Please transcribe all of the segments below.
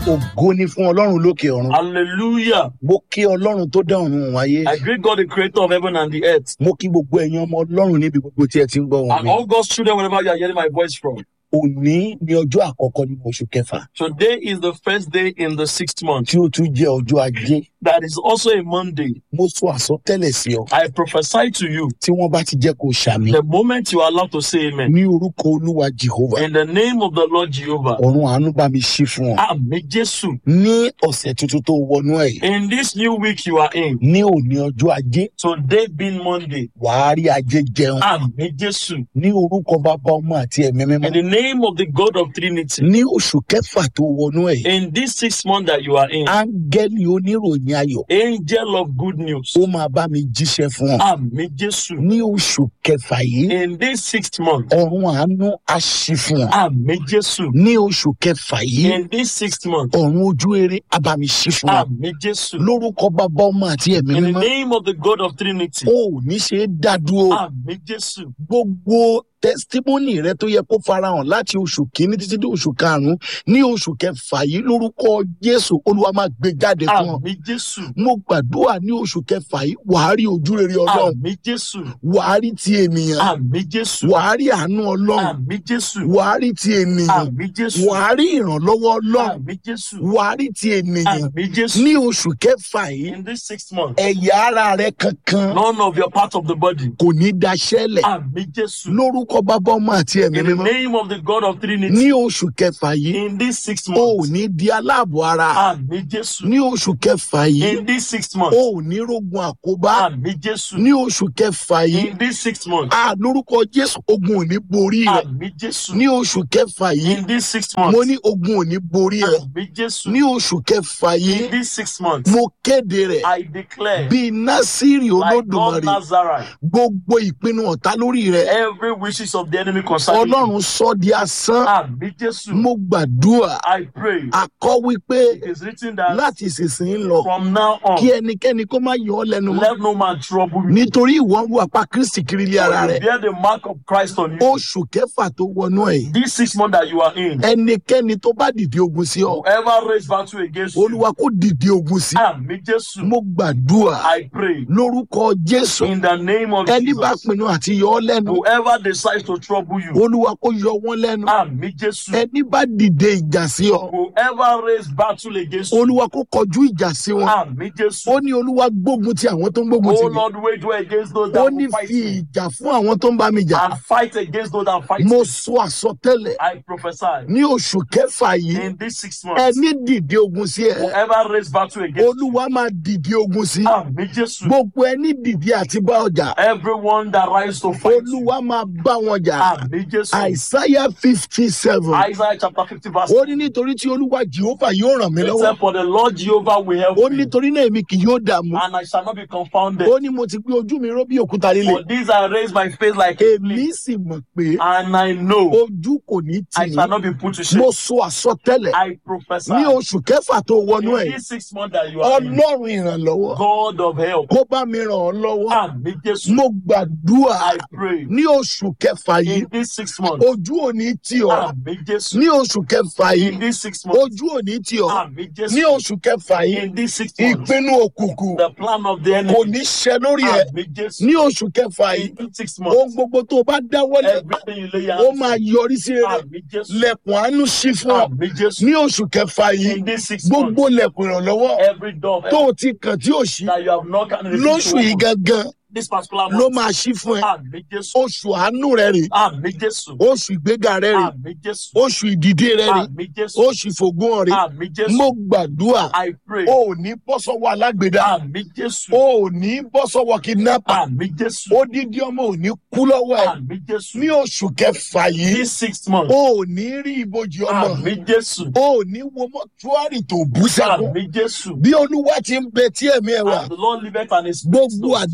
ògo ni fún ọlọ́run lókè ọ̀run Hallelujah. mo kí ọlọ́run tó dá ọ̀run wáyé I greet God, the creator of heaven and the earth. mo kí gbogbo ẹ̀yin ọmọ ọlọ́run níbi gbogbo tí ẹ ti ń gbọ́ wọn And mi all God's children, wherever you are hearing my voice from. òní ni ọjọ́ àkọ́kọ́ nínú oṣù kẹfà Today is the first day in the sixth month. tí ó tún jẹ́ ọjọ́ ajé That is also a Monday. mo sọ àsọtẹ́lẹ̀ sí ọ I prophesy to you tí wọ́n bá ti jẹ́ kó ṣàmì the moment you are allowed to say amen. ní orúkọ olúwa jehovah In the name of the Lord Jehovah. ọ̀run àánú bá mi ṣí fún ọ Àmì Jésù. ní ọ̀sẹ̀ tuntun tó wọnú ẹ̀ yìí, In this new week you are in, ní òní ọjọ́ ajé today being Monday. wàá rí ajé jẹun Àmì Jésù. ní orúkọ bàbá ọmọ àti ẹ̀mí mímọ́ In the name of the God of Trinity. ní oṣù kẹfà tó wọnú ẹ̀ yìí, In this sixth month that you are in, áńgẹ́lì oníròyìn ayọ̀ angel of good news. ó máa bá mi jíṣẹ́ fún ọ Àmì Jésù. ní oṣù kẹfà yìí In this sixth month. ọ̀run àánú á ṣí fún ọ Àmì Jésù. ní oṣù kẹfà yìí In this sixth month. ọ̀run ojú eré á bá mi ṣí fún ọ Àmì Jésù. lórúkọ bàbá ọmọ àti ẹ̀mí In the mímọ́ name of the God of Trinity. ó ò ní ṣe é dá dúró Àmì Jésù. gbogbo tẹsítímọ́nì rẹ tó yẹ kó farahàn láti oṣù kínní títí dé oṣù karùnún ní oṣù kẹfà yìí lórúkọ jésù olúwa máa gbé jáde fún ọ Àmì Jésù. mo gbàdúrà ní oṣù kẹfà yìí wàá rí ojú rere ọlọ́run Àmì Jésù. wàá rí ti ènìyàn Àmì Jésù. wàá rí àánú ọlọ́run Àmì Jésù. wàá rí ti ènìyàn Àmì Jésù. wàá rí ìrànlọ́wọ́ ọlọ́run Àmì Jésù. wàá rí ti ènìyàn Àmì Jésù. ní oṣù kẹfà yìí In this sixth month. ẹ̀yà ara rẹ kankan None of your part of the body. kò ní daṣẹ́lẹ̀ Àmì Jésù. lórúkọ bàbá ọmọ àti ẹ̀mí In the mímọ́ name of the God of Trinity. ní oṣù kẹfà yìí In this sixth o ò month. ní di aláàbò ara Àmì Jésù. ní oṣù kẹfà yìí In this sixth month. o ò ní rógun àkóbá Àmì Jésù. ní oṣù kẹfà yìí In this sixth month. a lórúkọ jésù ogun ò ní borí rẹ Àmì Jésù. ní oṣù kẹfà yìí In this sixth mo month. ní ogun ò ní borí rẹ Àmì Jésù. ní oṣù kẹfà In yìí this sixth month. mo kéde rẹ I declare. bíi násìrì Like God olódùmarè Nazareth. gbogbo ìpinnu ọ̀tá lórí rẹ Every wishes of the enemy concerning you. ọlọ́run sọ di asán Àmì Jésù. mo gbàdúrà I pray. akọ wípé It is written that láti ìsinsìnyí lọ from now on, kí ẹnikẹ́ni kó má yọ ọ́ lẹ́nu mọ́ let no man trouble you. nítorí ìwọ ń ru apá kristi kiri ilé ara For rẹ you bear the mark of Christ on you. oṣù kẹfà tó wọnú ẹ yìí, This six months that you are in, ẹnikẹ́ni tó bá dìde ogun sí ọ whoever raise battle against you, olúwa kó dìde ogun sí Àmì Jésù. mo gbàdúrà I pray lórúkọ jésù in the name of ẹni bá Jesus. pinnu àti yọ ọ lẹ́nu Whoever decides to trouble you, olúwa kó yọ wọn lẹ́nu Àmì Jésù. ẹni bá dìde ìjà sí ọ Whoever raise battle against you, olúwa kó kọjú ìjà sí wọn Àmì Jésù. ó ní olúwa gbógun ti àwọn tó ń gbógun ti Oh mi Lord, wage war against those ó that ní will fight fi me ìjà fún àwọn tó ń bá mi jà and fight against those that fight mo me. sọ àsọtẹ́lẹ̀ I prophesy ní oṣù kẹfà yìí in this six months, ẹni dìde ogun sí ẹ whoever raise battle against you, olúwa máa dìde ogun sí Àmì Jésù. gbogbo ẹni dìde àti bá ọjà Everyone that rise to fight you, olúwa máa bá wọn jà Àmì Jésù. àìsáyà fifty seven Isaiah chapter 50 verse ó ní nítorí tí olúwa jehova yóò ràn mí It lọ́wọ́ said, For the Lord Jehovah will help ó me, nítorí náà èmi kì yóò dààmú and I shall not be confounded. ó ní mo ti gbé ojú mi ró bí òkúta líle For this I raise my face like a èmi flint, sì mọ̀ pé and I know ojú kò ní tì I shall mí not be put to shame. mo sọ àsọtẹ́lẹ̀ I prophesy ní oṣù kẹfà tó wọnú in ẹ̀ this six months that you are in, ọlọ́run ìrànlọ́wọ́ God of help, kó bá mi ràn ọ́ lọ́wọ́ Àmì Jésù. mo gbàdúrà I pray ní oṣù kẹfà yìí in this six months, ojú ò ní tì ọ́ Àmì Jésù. ní oṣù kẹfà In yìí this six months, ojú ò ní tì ọ́ Àmì ní Jésù. oṣù kẹfà yìí In this six months, ìpinnu òkùnkùn the plan of the kò enemy, ní ṣẹ lórí ẹ Àmì Jésù. ní oṣù kẹfà yìí In this six ohun months, gbogbo tó o bá dáwọ́lé everything you lay your ó hands máa yọrí sí rere Àmì Jésù. lẹ̀kùn àánú ṣí fún ọ Àmì Jésù. ní oṣù kẹfà yìí In this six gbogbo months, lẹ̀kùn ìrànlọ́wọ́ every door tó o ti kàn tí ò ṣí that you have not can lóṣù yìí gangan this particular ló month. máa ṣí fún ẹ Àmì Jésù. oṣù àánú rẹ rè Àmì Jésù. oṣù ìgbéga rẹ rè Àmì Jésù. oṣù ìdìde rẹ rè Àmì Jésù. oṣù ìfògùn rẹ Àmì Jésù. mo gbàdúrà I pray. o ò ní bọ́ sọ́wọ́ alágbèdá Àmì Jésù. o ò ní bọ́ sọ́wọ́ kidnapper Àmì Jésù. odidi ọmọ ò ní kú lọ́wọ́ ẹ̀ Àmì Jésù. ní oṣù kẹfà yìí This sixth month. o ò ní rí ibojì ọmọ Àmì Jésù. o ò ní wo mọ́túárì tó bú sẹ́kù Àmì Jésù. bí olúwa ti ń bẹ tí ẹ̀mí ẹ̀ wà And the Lord liveth and is gbogbo àdáwọ́lé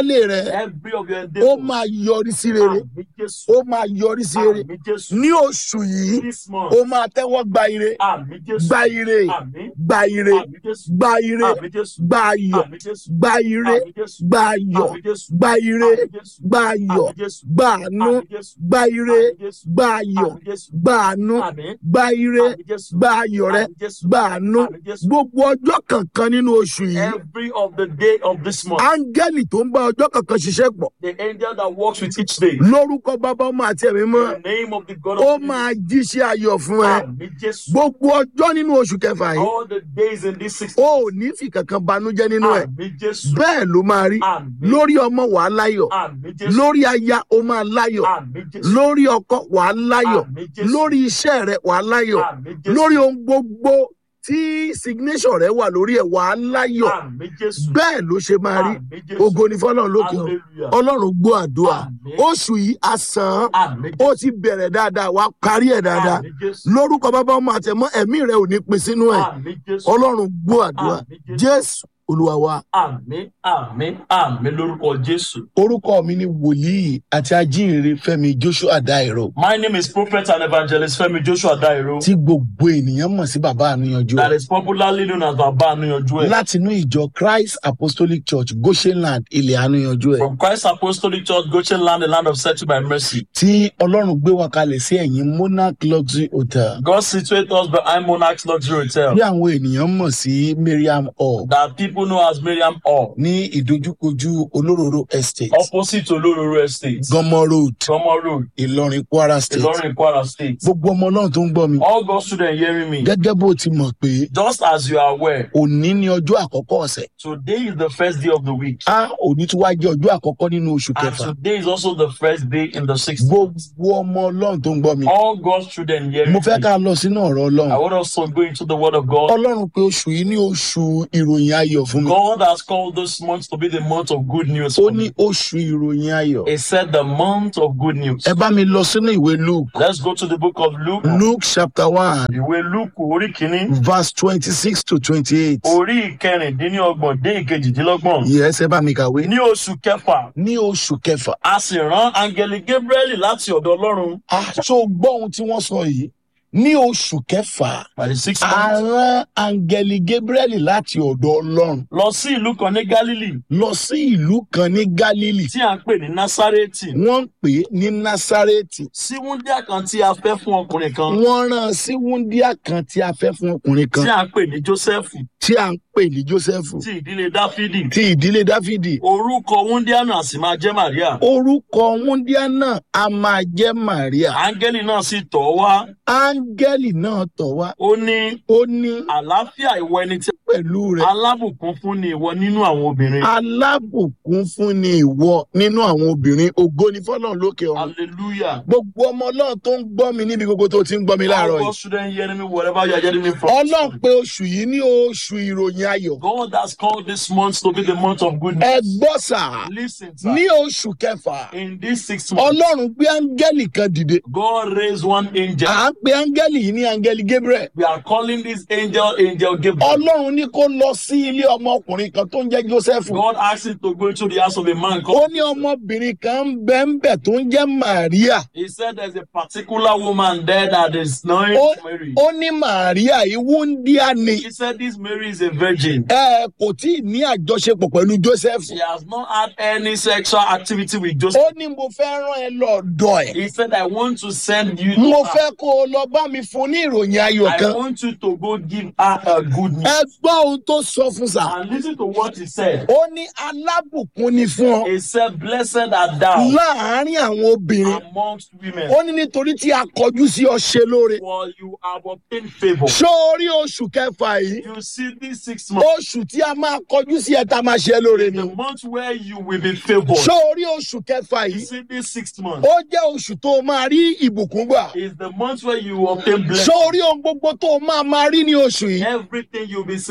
ìdáwọ́lé rẹ Every of your ó endeavors. máa yọrí sí rere Àmì Jésù. ó máa yọrí sí rere Àmì Jésù. ní oṣù yìí This month. ó máa tẹ́wọ́ gba ire Àmì Jésù. gba ire Àmì. gba ire Àmì Jésù. gba ire Àmì Jésù. gba ayọ̀ Àmì Jésù. gba ire Àmì Jésù. gba ayọ̀ Àmì Jésù. gba ire Àmì Jésù. gba ayọ̀ Àmì Jésù. gba àánú Àmì Jésù. gba ire Àmì Jésù. gba ayọ̀ Àmì Jésù. gba àánú Àmì. gba ire Àmì Jésù. gba ayọ̀ rẹ Àmì Jésù. gba àánú Àmì Jésù. gbogbo ọjọ́ kankan nínú oṣù yìí Every of the day of this month. áńgẹ́lì tó ń bá ọjọ́ kankan ṣiṣẹ́ pọ̀ The angel that walks with each day. lórúkọ bàbá ọmọ àti ẹ̀mí mọ́ In the name of the God ó of máa jíṣẹ́ ayọ̀ fún ẹ Àmì Jésù. gbogbo ọjọ́ nínú oṣù kẹfà yìí All the days in this six ó ò ní fi kankan banújẹ́ nínú ẹ̀ Àmì Jésù. bẹ́ẹ̀ ló máa rí Àmì. lórí ọmọ wàá láyọ̀ Àmì Jésù. lórí aya ó máa láyọ̀ Àmì Jésù. lórí ọkọ wàá láyọ̀ Àmì Jésù. lórí iṣẹ́ rẹ wàá láyọ̀ Àmì Jésù. lórí ohun gbogbo tí signature rẹ wà lórí ẹ̀ wàá láyọ̀ Àmì Jésù. bẹ́ẹ̀ ló ṣe máa rí Àmì Jésù. ògo ni fọlọ́run lókè ọ̀run Hallelujah. ọlọ́run gbọ́ àdúrà Àmì. oṣù yìí àsán Àmì ó ti bẹ̀rẹ̀ dáadáa wàá parí ẹ̀ dáadáa Àmì Jésù. lórúkọ bàbá ọmọ àtẹmọ́ ẹ̀mí rẹ ò ní pin sínú ẹ̀ Àmì Jésù. ọlọ́run gbọ́ àdúrà Àmì Jésù. jésù olúwa wa. Àmì àmì àmì lórúkọ Jésù. orúkọ mi ni wòlíì àti ajínrere fẹmi joshua dairo My name is Prophet and Evangelist Femi Joshua Dairo. tí gbogbo ènìyàn mọ̀ sí bàbá àníyànjú That is popularly known as Baba Anuyanju. ẹ̀. látinú ìjọ christ apostolic church goshenland ilẹ̀ àníyànjú ẹ̀ From Christ Apostolic Church, Goshen Land, the land of settled by mercy. tí ọlọ́run gbé wa kalẹ̀ sí ẹ̀yìn monarch luxury hotel God situate us behind Monarch's Luxury Hotel. tí àwọn ènìyàn mọ̀ sí mariam hall That people know as Miriam Hall. ní ìdojúkojú olóróró estate Opposite Olororo Estate. gọmọ road Gomo Road, ìlọrin kwara state Ilorin, Kwara State. gbogbo ọmọ ọlọ́run tó ń gbọ́ mi All God students hearing me. gẹ́gẹ́ bó ti mọ̀ pé Just as you are aware, òní ní ọjọ́ àkọ́kọ́ ọ̀sẹ̀ today is the first day of the week. á òní tí wàá jẹ́ ọjọ́ àkọ́kọ́ nínú oṣù And kẹfà today is also the first day in the sixth month. gbogbo ọmọ ọlọ́run tó ń gbọ́ mi All God's children hearing mo fẹ́ me. ká lọ sínú ọ̀rọ̀ ọlọ́run I want us to go into the word of God. ọlọ́run pé oṣù yìí ní oṣù ìròyìn ayọ̀ fún mi God has called this month to be the month of good news. ó For ní me. oṣù ìròyìn ayọ̀ He said the month of good news. ẹ bá mi lọ sínú ìwé luke Let's go to the book of Luke. luke chapter one Ìwé Luke orí kìíní. verse twenty-six to twenty-eight Orí ìkẹrìndínlọ́gbọ̀n dé ìkejìdínlọ́gbọ̀n. yes ẹ bá mi kàwé Ní oṣù kẹfà, ní oṣù kẹfà a sì rán Angeli Gabriel láti ọ̀dọ̀ Ọlọ́run. aṣọ gbọ́ ohun tí wọ́n sọ yìí ní oṣù kẹfà By the sixth a month. rán angeli gabriel láti ọ̀dọ̀ ọlọ́run Lọ sí ìlú kan ní Galilee lọ sí ìlú kan ní galilee tí à ń pè ní Násárẹ́tì. wọ́n ń pè é ní násárẹ́tì Sí wúndíà kan tí a fẹ́ fún ọkùnrin kan wọ́n rán sí wúndíà kan tí a fẹ́ fún ọkùnrin kan tí à ń pè ní Jósẹ́fù tí à ń pè ní jósẹ́fù ti ìdílé Dáfídì. ti ìdílé dáfídì Orúkọ wúndíà náà sì máa jẹ́ Màríà. orúkọ wúndíà náà a máa jẹ́ maria Áńgẹ́lì náà sì tọ̀ ọ́ wá. áńgẹ́lì náà tọ̀ wá Ó ní ó ní àlàáfíà ìwọ ẹni tí pẹ̀lú rẹ̀ alábùkún fún ni ìwọ nínú àwọn obìnrin. alábùkún fún ni ìwọ nínú àwọn obìnrin ògo ni fọlọ́run lókè ọ̀run Hallelujah. gbogbo ọmọ ọlọ́run tó ń gbọ́ mi níbi gbogbo tó ti ń gbọ́ mi láàárọ̀ All yìí God shouldn't hear me wherever you are hearing me from. ọlọ́run pé oṣù yìí ní oṣù ìròyìn ayọ̀ God has called this month to be the month of good ẹ news. gbọ́ sà Listen, sir. ní oṣù kẹfà In this six months, ọlọ́run gbé áńgẹ́lì kan dìde God raised one angel. à ń pe áńgẹ́lì yìí ní áńgẹ́lì gabriel We are calling this angel Angel Gabriel. ọlọ́run ní kó lọ sí ilé ọmọkùnrin kan tó ń jẹ́ joseph God asked him to go into the house of a man ó called. ní ọmọbìnrin kan ń bẹ ń bẹ tó ń jẹ́ maria He said there's a particular woman there that is known ó as Mary. ó ní maria yìí wúndíá ni He said this Mary is a virgin. ẹ kò tí ì ní àjọṣepọ̀ pẹ̀lú joseph She has not had any sexual activity with Joseph. ó ní mo fẹ́ rán ẹ lọ́dọ̀ ẹ̀ He said, I want to send you. mo to her. fẹ́ kó o lọ bá mi fún ní ìròyìn ayọ̀ I kan want you to go give her a good news. ẹ gbọ́ ohun tó sọ fún sà And listen to what he said. ó ní alábùkún ni fún ọ He said, Blessed art thou láàárín àwọn obìnrin amongst women, ó ní nítorí tí a kọjú sí ọ ṣe lóore for you have obtained favor. sórí oṣù kẹfà yìí You see, this six months, oṣù tí a máa kọjú sí ẹ tá a máa ṣe lóore ni the month where you will be favored. sórí oṣù kẹfà You yìí see, this six months ó jẹ́ oṣù tó o máa rí ìbùkún gbà is the month where you will obtain blessing. sórí ohun gbogbo tó o máa máa rí ní oṣù yìí Everything you'll be seeing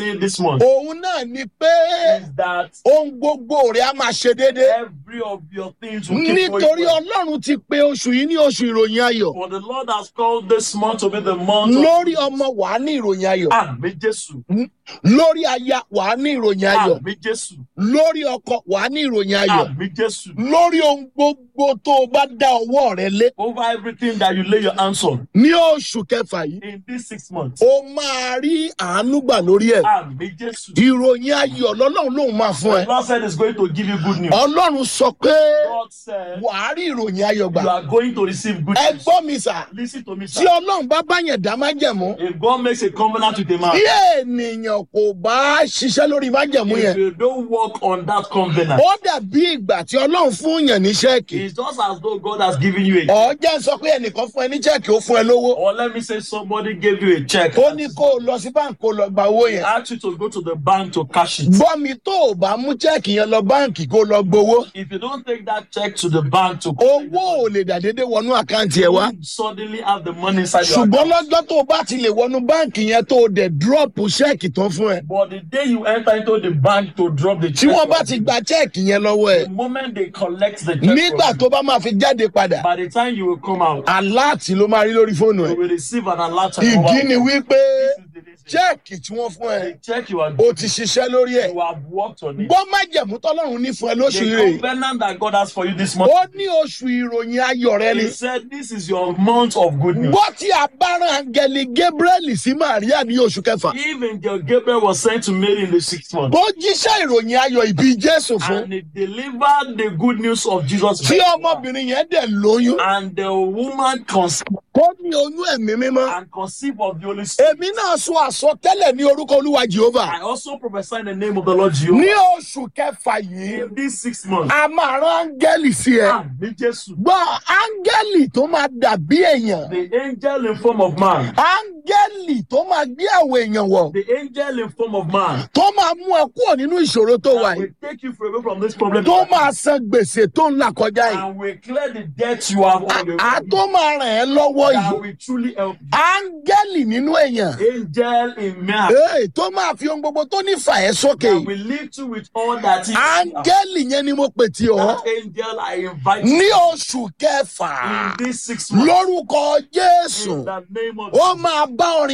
see this month òun náà ni pé is that ohun gbogbo rẹ̀ á máa ṣe déédéé every of your things will keep going nítorí well. ọlọ́run ti pe oṣù yìí ní oṣù ìròyìn ayọ̀ For the Lord has called this month to be the month of lórí ọmọ wàá ní ìròyìn ayọ̀ Àmì Jésù. lórí aya wàá ní ìròyìn ayọ̀ Àmì Jésù. lórí ọkọ wàá ní ìròyìn ayọ̀ Àmì Jésù. lórí ohun gbogbo tó o bá dá ọwọ́ rẹ lé Over everything that you lay your hands on ní oṣù kẹfà yìí in these six months. o máa rí àánú gbà lórí ẹ̀ Àmì Jésù. ìròyìn ayọ̀ lọ́lọ́run lòun máa fún ẹ The Lord said he's going to give you good news. ọlọ́run sọ pé God said wàá rí ìròyìn ayọ̀ gbà you are going to receive good ẹ news. gbọ́ mi sà Listen to me, tí sir. ọlọ́run bá bá yẹn dá májẹ̀mú If God makes a covenant with a man, bí ènìyàn kò bá ṣiṣẹ́ lórí májẹ̀mú if yẹn you don't work on that covenant, ó dàbí ìgbà tí ọlọ́run fún yàn ní ṣẹ́ẹ̀kì it's just as though God has given you a ọ̀ọ́jà sọ pé ẹnìkan fún ẹ ní ṣẹ́ẹ̀kì ó fún ẹ lówó or let me say somebody gave you a check. ó ní kó o lọ sí báǹkì kó o lọ gba owó He yẹn asked you to go to the bank to cash it. gbọ́ mi tó o bá mú ṣẹ́ẹ̀kì yẹn lọ báǹkì kó o lọ gbowó If you don't take that check to the bank to owó ò lè dàdédé wọnú àkáǹtì ẹ wá you suddenly have the money inside your ṣùgbọ́n account. lọ́jọ́ tó o bá ti lè wọnú báǹkì yẹn tó o dẹ̀ dúrọ́ọ̀pù ṣẹ́ẹ̀kì tán fún ẹ But the day you enter into the bank to drop the tí check, wọ́n bá from ti you, gba ṣẹ́ẹ̀kì yẹn lọ́wọ́ ẹ the moment they collect the check, nígbà from tó bá máa fi jáde padà you, by the time you will come out, aláàtì ló máa rí lórí fóònù ẹ you will receive an alert. on ìdí your ni mobile. wípé This is the reason. ṣẹ́ẹ̀kì tí wọ́n fún ẹ The check you are o ti ṣiṣẹ́ lórí ẹ̀ you have worked on it. gbọ́ májẹ̀mú tọ́lọ́run ní fún ẹ lóṣù The rè covenant that God has for you this month. ó ní oṣù ìròyìn ayọ̀ rẹ ni He said, This is your month of good news. gbọ́ tí a bá rán angeli gabriel sí maria ní oṣù kẹfà Even the Gabriel was sent to Mary in the sixth month. tó jíṣẹ́ ìròyìn ayọ̀ ìbí jésù fún And he delivered the good news of Jesus. tí ọmọbìnrin yẹn dẹ̀ lóyún And the woman conceived tó ní oyún ẹ̀mí mímọ́ and conceived of the Holy Spirit. èmi náà sọ àsọtẹ́lẹ̀ ní orúkọ olúwa jehova I also prophesy in the name of the Lord ní Jehovah. oṣù kẹfà yìí In these six months, a máa rán áńgẹ́lì sí ẹ Àmì Jésù, gbọ́ áńgẹ́lì tó máa dàbí èèyàn the angel in form of man, áńgẹ́lì tó máa gbé àwọn èèyàn wọ̀ the angel in form of man, tó máa mú ẹ kúrò nínú ìṣòro tó wà that yìí will take you away from this problem. tó máa san gbèsè tó ń là kọjá yìí and will clear the debt you have on the à tó máa ràn ẹ́ lọ́wọ́ that yìí will truly help you. áńgẹ́lì nínú èèyàn Angel in man ee tó máa fi ohun gbogbo tó ní fà ẹ́ sókè that will lift you with all that is. áńgẹ́lì yẹn ni mo pè tí ọ That angel I invite ní you oṣù kẹfà in these six months. lórúkọ jésù In the name of ó Jesus. máa bá ọrìn